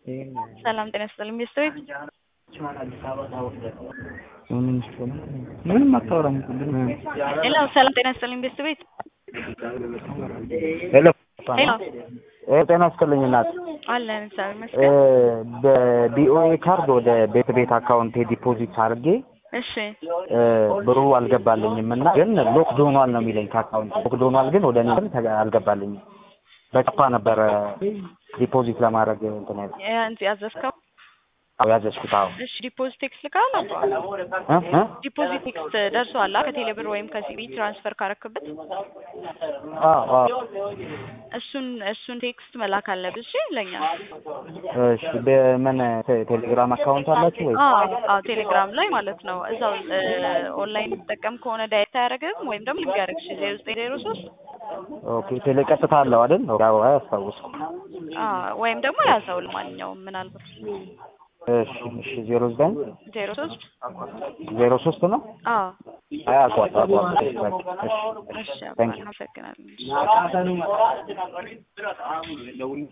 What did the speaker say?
ሰላም ጤና ይስጥልኝ ሚስት ቤት ምንም አታወራም። ሄሎ ሰላም ጤና ይስጥልኝ ሚስት ቤት ሄሎ ሄሎ ጤና ይስጥልኝ እናት። አለን እግዚአብሔር ይመስገን በቢኦኤ ካርድ ወደ ቤት ቤት አካውንቴ ዲፖዚት አድርጌ እሺ ብሩ አልገባልኝም እና ግን ሎክድ ሆኗል ነው የሚለኝ ከአካውንት ሎክድ ሆኗል ግን ወደ እኔ ግን ተጋ- አልገባልኝም። በጨፋ ነበረ ዲፖዚት ለማድረግ እንትን ያለ ያን ያዘዝከው አዎ ያዘዝኩት። አዎ እሺ ዲፖዚት ቴክስት ልካል እ እ ዲፖዚት ቴክስት ደርሷል ከቴሌ ብር ወይም ከሲቢ ትራንስፈር ካረክበት አዎ አዎ እሱን እሱን ቴክስት መላክ አለብህ እሺ ለኛ እሺ በምን ቴ- ቴሌግራም አካውንት አላችሁ ወይ? አዎ አዎ ቴሌግራም ላይ ማለት ነው እዛው ኦንላይን ትጠቀም ከሆነ ዳይሬክት አያደርግም ወይም ደግሞ ሊንክ ያደርግሽ ዜሮ ዘጠኝ ዜሮ ሶስት ኦኬ ቴሌ ቀጥታ አለው አይደል? አዎ አያስታውስም። ወይም ደግሞ ያዘው ለማንኛውም ምናልባት እሺ እሺ ዜሮ ዘጠኝ ዜሮ ሶስት ዜሮ ሶስት ነው። አዎ አይ አውቀዋለሁ አውቀዋለሁ። እሺ በቃ እሺ እሺ ታንክ ዩ አመሰግናለሁ